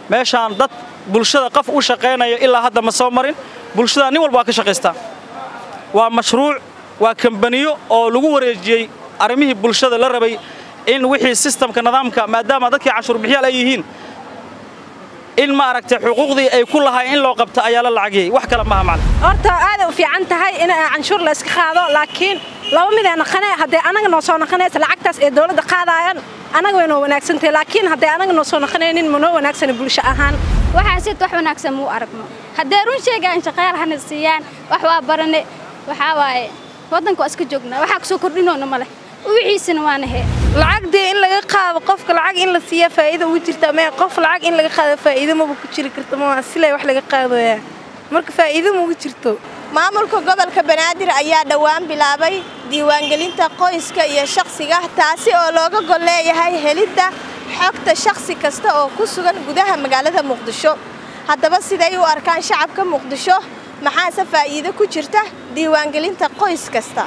meeshaan dad bulshada qof u shaqaynayo ilaa hadda ma soo marin bulshada nin walba waa ka shaqaystaa waa mashruuc waa kambaniyo oo lagu wareejiyey arrimihii bulshada la rabay in wixii sistamka nidaamka maadaama dadkii canshuur bixiyaal ay yihiin in ma aragtay xuquuqdii ay ku lahayn in loo qabto ayaa la lacagiyey wax kale maaha macna horta aaday u fiican tahay in canshuur la iska qaado laakiin laba mid ee naqane haddee anaga noo soo naqanaysa lacagtaas ee dawladda qaadaayaan anaga way noo wanaagsantahay laakiin haddee anaga noo soo naqanaynin ma noo wanaagsana bulsho ahaan waxaasid wax wanaagsan muu aragno haddee run sheegaan shaqayaal hana siiyaan wax waa barane waxaa waaye waddanka waa iska joognaa waxaa kusoo kordhinoona ma leh wixiisana waana hee lacagdee in laga qaado qofka lacag in la siiya faa'iida ugu jirta ama qof lacag in laga qaado faa'iido maba ku jiri karta ma silay wax laga qaadaya marka faa'iido ma ugu jirto maamulka gobolka banaadir ayaa dhowaan bilaabay diiwaangelinta qoyska iyo shakhsiga taasi oo looga gol leeyahay helidda xogta shakhsi kasta oo ku sugan gudaha magaalada muqdisho haddaba siday u arkaan shacabka muqdisho maxaase faa'iido ku jirta diiwaangelinta qoys kasta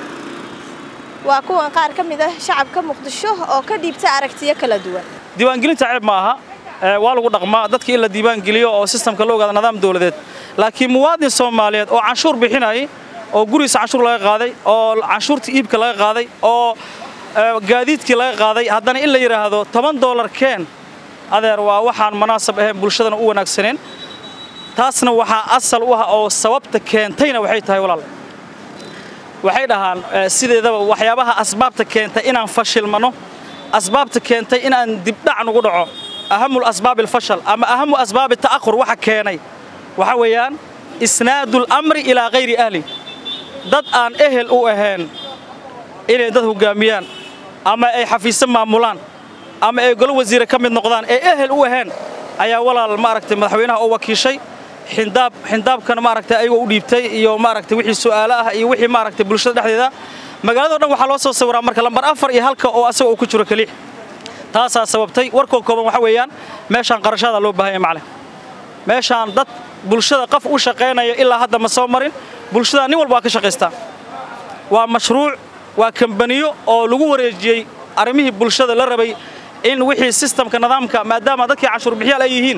waa kuwan qaar ka mid ah shacabka muqdisho oo ka dhiibta aragtiyo kala duwan diiwaangelinta ceeb ma aha waa lagu dhaqmaa dadka in la diiwaangeliyo oo sistamka la ogaada nidaam dawladeed laakiin muwaadin soomaaliyeed oo canshuur bixinayay oo gurigiisa canshuur laga qaaday oo canshuurta iibka laga qaaday oo gaadiidkii laga qaaday haddana in la yidhaahdo toban doolar keen adeer waa waxaan munaasab ahayn bulshadana u wanaagsaneen taasna waxaa asal u ah oo sababta keentayna waxay tahay walaal waxay dhahaan sideedaba waxyaabaha asbaabta keentay inaan fashilmano asbaabta keentay inaan dibdhac nugu dhaco ahamul asbaab alfashal ama ahamu asbaabi ta'akhur waxa keenay waxa weeyaan isnaadul amri ilaa hayri ahli dad aan ehel u ahayn inay dad hoggaamiyaan ama ay xafiisyo maamulaan ama ay golo wasiire ka mid noqdaan ee ehel u ahayn ayaa walaal maaragtay madaxweynaha oo wakiishay xindaab xindaabkana maaragtay ayagoo u dhiibtay iyo maaragtay wixii su'aalo ah iyo wixii maaragtay bulshada dhexdeeda magaalado dhan waxaa loo soo sawiraa marka lambar afar iyo halka oo asaga uu ku jiro keliya taasaa sababtay warkoo kooban waxa weeyaan meeshaan qarashaada loo baahanya macleh meeshaan dad bulshada qof u shaqaynayo ilaa hadda ma soo marin bulshada nin walba waa ka shaqaystaa waa mashruuc waa kambaniyo oo lagu wareejiyey arrimihii bulshada la rabay in wixii sistamka nidaamka maadaama dadkii canshuur bixiyaal ay yihiin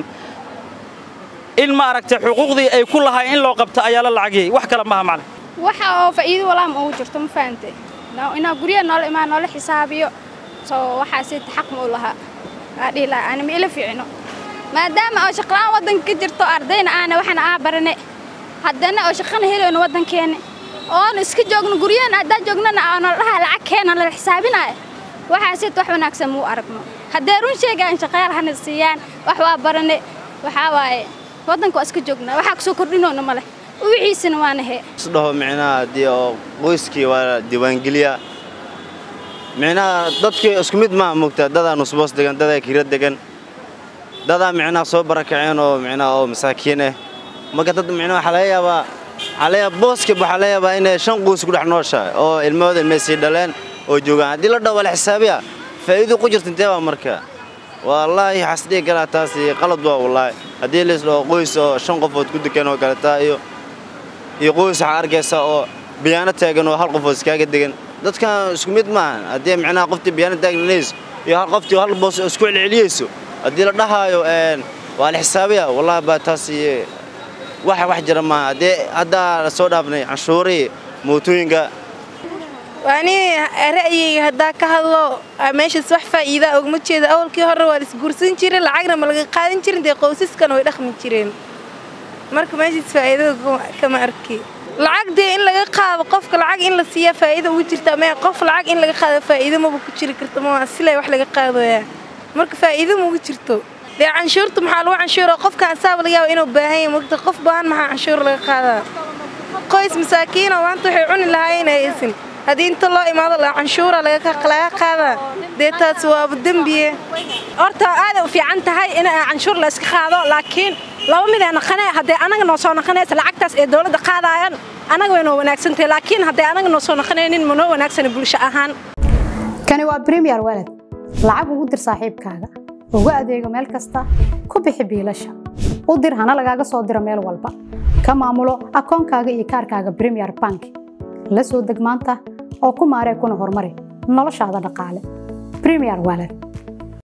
in ma aragtay xuquuqdii ay ku lahayn in loo qabto ayaa la lacagiyey wax kale maaha macleh waxa oo faa'iido walaam ugu jirto ma fahantay inaa guryaha noola imaan noola xisaabiyo soo waxaasi xaq ma u lahaa aa dhihi lahaa ani ma ila fiicino maadaama oo shaqlaan waddanka ka jirto ardayna aana waxana aa barane haddana oo shaqana helayno waddankeena oona iska joogno guryahan haddaan joognana aanoo dhahaa lacag keena la xisaabinaayo waxaasit wax wanaagsan muu aragno haddee run sheegaan shaqayaal hana siiyaan wax waa barane waxaa waaye waddanka waa iska joognaa waxaa kusoo kordhinoona ma leh wixiisana waana hee isdhaho micnaha haddii oo qoyskii waa diiwaangeliya micnaha dadkii isku mid maaha mogtaa dadaa nusboos degan dadaa kira degan dadaa micnaha soo barakaceen oo micnaha oo masaakiin ah marka dad micnaha waxaa laga yaabaa waxaa laga yaabaa booskib waxaa laga yaabaa inay shan qoys ku dhex nooshahay oo ilmahooda ilmay sii dhaleen oo joogaan haddii la dhaho waa la xisaabiya faa'iido ku jirta intee baa marka wallaahi waxaas dhihi karaa taasi qalad waa wallaahi haddii la isdhaho qoys oo shan qofood ku degan oo kaletaa iyo iyo qoys waxaa arkaysa oo biyaano taagan oo hal qofood iskaaga degan dadkan isku mid maahan haddii micnaha qoftii biyaano taagnaynayso iyo hal qoftii hal boos isku celceliyeyso haddii la dhahaayo waa la xisaabiya wallahi baa taasi wax wax jira maaha haddii haddaa la soo dhaafnay canshuurihii mootooyinka ani ra'yigayga haddaa ka hadlo meeshaas wax faa'iida ogma jeeda awalkii hore waa laisguursan jiray lacagna ma laga qaadan jirin dee qoysaskana way dhaqmi jireen marka meeshaas faa'iidada kama arki lacag dee in laga qaado qofka lacag in la siiya faa'iida ugu jirta ama qof lacag in laga qaado faa'iido maba ku jiri karta ma silay wax laga qaadaya marka faa'iido ma ugu jirto dee canshuurta maxaa lagu canshuura qofka asaaba laga yaaba inuu baahan yahay mogta qof baahan maxaa canshuur laga qaadaa qoys masaakiinoo maanta waxay cuni lahaayeen haysan haddii inta loo imaado la canshuura laga qaadaa dee taas waaba dembiye horta aaday u fiican tahay in canshuur la iska qaado laakiin laba mid ee naqane haddee anaga noo soo naqanaysa lacagtaas ee dawladda qaadaayaan anaga way noo wanaagsantahay laakiin haddee anaga noo soo naqanaynin ma noo wanaagsana bulsho ahaan kani waa premier walad lacag ugu dir saaxiibkaaga ugu adeego meel kasta ku bixi biilasha u dir hana lagaaga soo diro meel walba ka maamulo akoonkaaga iyo kaarkaaga premier bank la soo deg maanta oo ku maaree kuna horumari noloshaada dhaqaale premier walad